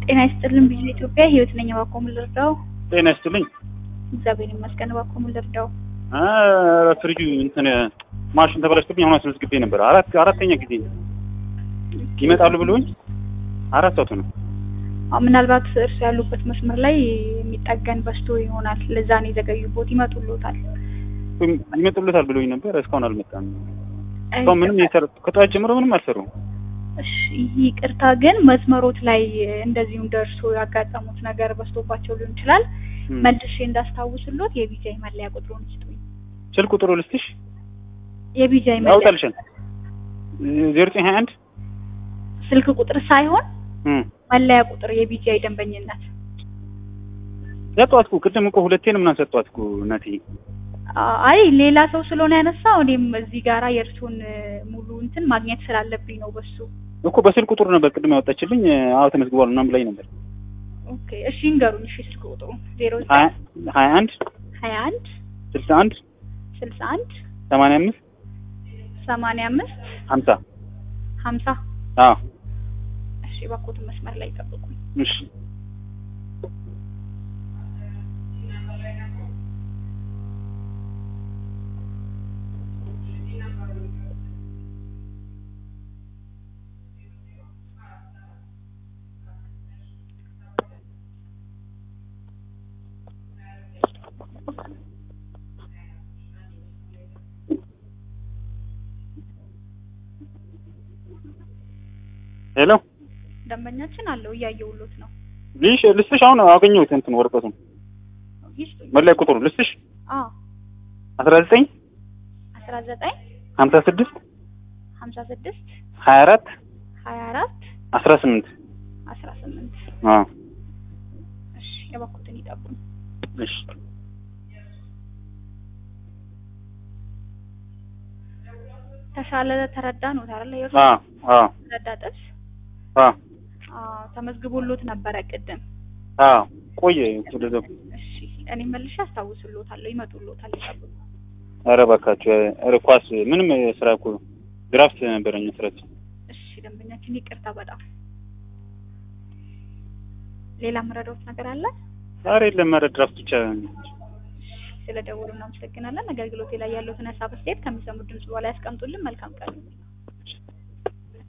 ጤና ይስጥልን ቢዚ ኢትዮጵያ ህይወት ነኝ። እባክዎ ምን ልርዳው? ጤና ይስጥልኝ። እግዚአብሔር ይመስገን። እባክዎ ምን ልርዳው? ኧረ ፍሪጁ እንትን ማሽን ተበላሽቶብኝ አሁን አስመዝግቤ ነበር። አራት አራተኛ ጊዜ ይመጣሉ ብሎኝ አራት ሰዓቱ ነው። አዎ፣ ምናልባት እርሱ ያሉበት መስመር ላይ የሚጠገን በስቶ ይሆናል። ለዛ ነው የዘገዩቦት። ይመጡልዎታል። ይመጡልታል ብሎኝ ነበር። እስካሁን አልመጣም። እስካሁን ምንም የሰሩ ከጠዋት ጀምሮ ምንም አልሰሩም። እሺ ይቅርታ፣ ግን መስመሮት ላይ እንደዚሁም ደርሶ ያጋጠሙት ነገር በስቶባቸው ሊሆን ይችላል። መልሼ እንዳስታውስሎት የቢጃይ መለያ ቁጥሩን ስጡኝ። ስልክ ቁጥሩ ልስጥሽ? የቢጃይ መለያ ያውጣልሻል። ዜሮ ዘጠኝ ሀያ አንድ ስልክ ቁጥር ሳይሆን መለያ ቁጥር የቢጃይ ደንበኝነት ሰጧት እኮ ቅድም እኮ ሁለቴ ነው ምናምን ሰጧት እኮ እናቴ። አይ ሌላ ሰው ስለሆነ ያነሳው እኔም እዚህ ጋራ የእርሱን ሙሉ እንትን ማግኘት ስላለብኝ ነው በሱ እኮ በስልክ ቁጥሩ ነበር ቅድም ያወጣችልኝ። አዎ ተመዝግቧል ምናምን ብላኝ ነበር። ኦኬ እሺ እንገሩኝ። እሺ ስልክ ቁጥሩ ዜሮ ሀያ አንድ ሀያ አንድ ስልሳ አንድ ስልሳ አንድ ሰማንያ አምስት ሰማንያ አምስት ሀምሳ ሀምሳ አዎ እሺ እባክዎትን መስመር ላይ ጠብቁኝ። እሺ ሄሎ ደንበኛችን አለው እያየሁሎት ነው። ልሽ ልስጥሽ አሁን አገኘሁት እንትን ወረቀቱን ይስጡኝ። መለያ ቁጥሩ ልስጥሽ አዎ አስራ ዘጠኝ አስራ ዘጠኝ ሀምሳ ስድስት ሀምሳ ስድስት ሀያ አራት ሀያ አራት አስራ ስምንት አስራ ስምንት አዎ እሺ የባኩትን ይጠቡኝ። እሺ ተሻለ ተረዳ ነው ታረለ የእርሱ አዎ አዎ ተረዳ ጥብስ አዎ አዎ ተመዝግቦሎት ነበረ ቅድም። አዎ ቆየ ወደዛ እሺ እኔ መልሼ አስታውስሎታለሁ። ይመጡሎታል። ይጠብቁ። ኧረ እባካችሁ ኧረ ኳስ ምንም ስራ እኮ ድራፍት ነበረኝ ስራት እሺ ደንበኛችን ይቅርታ በጣም ሌላ መረዳት ነገር አለ? ኧረ የለም ኧረ ድራፍት ብቻ ስለ ደወሉ እናመሰግናለን። አገልግሎቴ ላይ ያለውትን ሀሳብ አስተያየት ከሚሰሙት ድምጽ በኋላ ያስቀምጡልን። መልካም ቀን